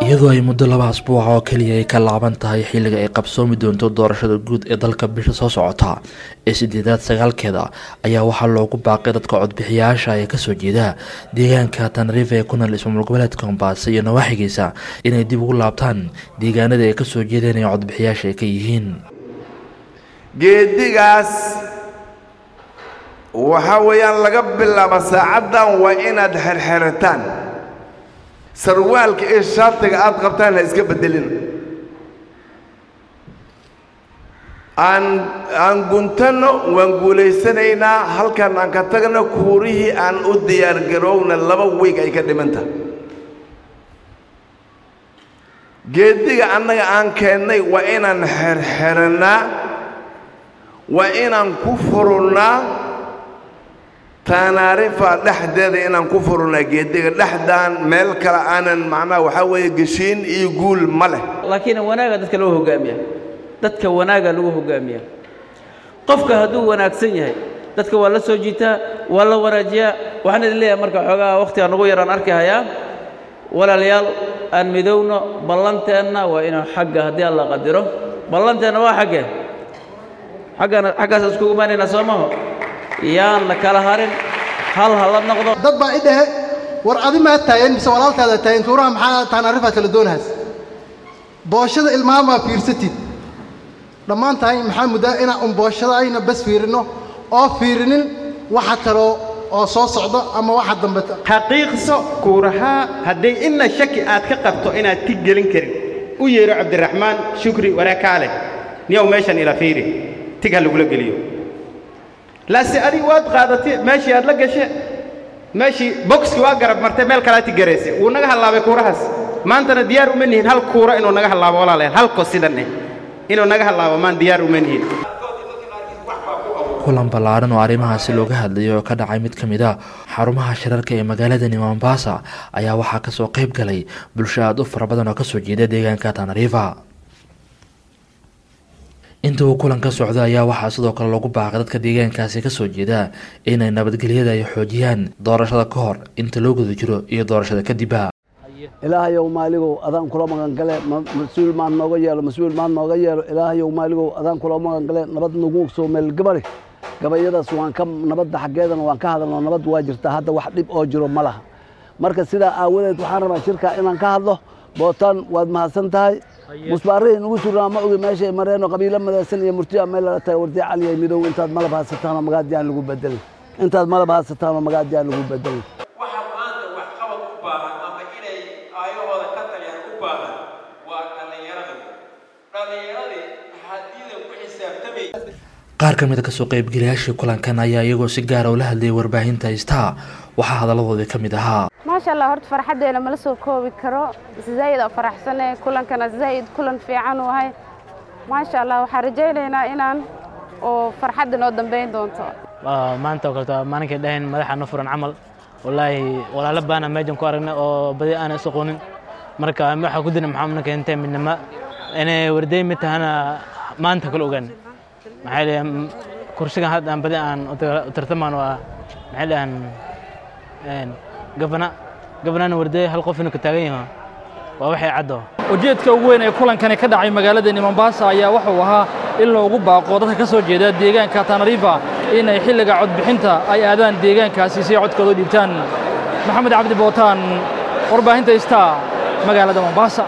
iyadoo ay muddo laba asbuuca oo keliya ay ka laaban tahay xilliga ay qabsoomi doonto doorashada guud ee dalka bisha soo socota ee sideedaad sagaalkeeda ayaa waxaa loogu baaqay dadka codbixiyaasha ee kasoo jeeda deegaanka tanariif ee ku nool ismaamul goboleedka mombaaso iyo nawaaxigiisa inay dib ugu laabtaan deegaanada ay kasoo jeedeen ee codbixiyaasha ay ka yihiin geedigaas waxaa weeyaan laga bilaabo saacaddan waa inaad xerxerataan sarwaalka iyo shaatiga aad qabtaan ha iska beddelin aan aan guntanno waan guulaysanaynaa halkan aan ka tagno kuurihii aan u diyaargarowna laba wiig ay ka dhimanta geediga annaga aan keennay waa inaan xerxerannaa waa inaan ku furunnaa taanaarifa dhexdeeda inaan ku furunaa geediga dhexdaan meel kale aanan macnaha waxaa weeye geshiin iyo guul ma leh laakiin wanaaga dadka loo hogaamiya dadka wanaaga lagu hogaamiya qofka hadduu wanaagsan yahay dadka waa la soo jiitaa waa la wanaajiyaa waxaan idin leeyahay marka xoogaa wakhtiga nugu yaraan arki hayaa walaalayaal aan midowno ballanteenna waa inaan xagga haddii alla qadiro ballanteenna waa xaggee xaggana xaggaas iskugu imaanaynaa soo maho yaan la kala harin hal ha la noqdo dad baa i dhahe war adi maa taagan mise walaalkaada taagan tuuraha maxaa taanarifaad kala doonahaas booshada ilmaamaa fiirsatid dhammaan tahay maxaa muddaa inaan un booshadayna bas fiirinno oo fiirinin waxa kaloo oo soo socdo ama waxa dambe xaqiiqso kuurahaa hadday inna shaki aad ka qabto inaad tig gelin karin u yeedho cabdiraxmaan shukri waraakaale niyow meeshan ila fiiri tig ha lagula geliyo laase adig waad qaadatay meeshii aad la gashe meeshii boxki waa garab martay meel kalaati garayse wuu naga hallaabay kuurahaas maantana diyaar uma nihin hal kuura inuu naga hallaabo walaalayaal halko sidan eh inuu naga hallaabo maan diyaar uma nihin kulan ballaaran oo arrimahaasi looga hadlayay oo ka dhacay mid ka mid a xarumaha shirarka ee magaaladani mombasa ayaa waxaa kasoo qayb galay bulsho aada u fara badan oo kasoo jeeda deegaanka tanariifa inta uu kulan ka socda ayaa waxaa sidoo kale lagu baaqay dadka deegaankaasi kasoo jeeda inay nabadgelyada ay xoojiyaan doorashada ka hor inta loo guda jiro iyo doorashada kadibba ilaahayow maaligow adaan kula magangale mas-uul maan nooga yeelo mas-uul maan nooga yeelo ilaahayow maaligow adaan kula magangale nabad nagu soo meelgabale gabayadaas waan ka nabadda xaggeedana waan ka hadalno nabad waa jirtaa hadda wax dhib oo jiro ma laha marka sidaa aawadeed waxaan rabaa shirkaa inaan ka hadlo bootaan waad mahadsan tahay musbaarihii nugu surnaa ma ogi meeshay mareeno qabiilo madaysan iyo murtiya meel lala tahay wardi caliyay midow intaad malab haysataanoo magaadiyaan lagu bedelay intaad malab haysataanoo magaadiyaan lagu bedelay waxa maanta wax qabad u baahan ama inay aayahooda ka taliyaan u baahan waa dhallinyarada dhallinyaradii hadiidan ku xisaabtamay qaar ka mid a kasoo qaybgalayaashii kulankan ayaa iyagoo si gaara ula hadlayay warbaahinta haystaa waxaa hadalladoodii ka mid ahaa maasha allah horta farxaddeena mala soo koobi karo zaa'id oo faraxsane kulankana zaa'id kulan fiican u ahay maasha allah waxaan rajaynaynaa inaan oo farxadda noo dambayn doonto maanta oo kaleto maalinkay dhahayn madaxa no furan camal wallaahi walaalo baana meejan ku aragnay oo badi aana is aqoonin marka waxaa ku dina maxaa ninka intee midnimo inay warday mid tahana maanta kala ogaan maxay dhahaan kursigan hadda aan badi aan u tartamaan waa maxay dhahaan gabana gabanana warday hal qof inuu ka taagan yaho waa waxay caddo ujeedka ugu weyn ee kulankani ka dhacay magaaladani mombasa ayaa wuxuu ahaa in loogu baaqo dadka ka soo jeeda deegaanka tanariifa inay xilliga codbixinta ay aadaan deegaankaasi si ay codkooda u dhiibtaan maxamed cabdi bootaan warbaahinta istaa magaalada mombasa